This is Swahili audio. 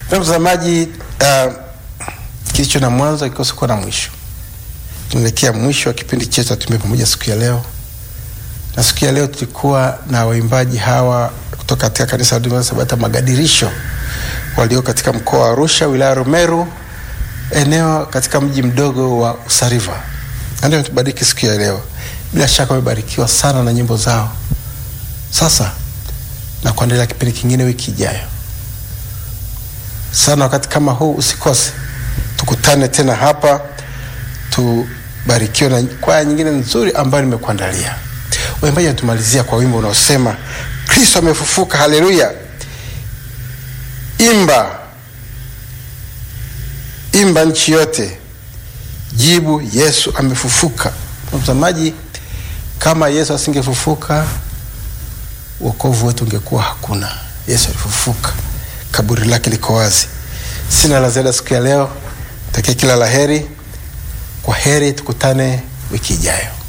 Mpendwa mtazamaji, uh, kilicho na mwanzo kikosi kuwa na mwisho. Tunaelekea mwisho wa kipindi chetu cha Tembea Pamoja siku ya leo, na siku ya leo tulikuwa na waimbaji hawa kutoka katika kanisa la Adventista Sabato Magadirisho walio katika mkoa wa Arusha, wilaya ya Rumeru, eneo katika mji mdogo wa Usariva. Ndio wametubariki siku ya leo. Bila shaka wamebarikiwa sana na nyimbo zao. Sasa na kuendelea kipindi kingine wiki ijayo sana wakati kama huu usikose, tukutane tena hapa, tubarikiwe na kwaya nyingine nzuri ambayo nimekuandalia. Waimbaji wanatumalizia kwa wimbo unaosema Kristo amefufuka, haleluya! Imba, imba nchi yote, jibu Yesu amefufuka. Mtazamaji, kama Yesu asingefufuka wokovu wetu ungekuwa hakuna. Yesu alifufuka, kaburi lake liko wazi. Sina la ziada siku ya leo, takia kila la heri. Kwa heri, tukutane wiki ijayo.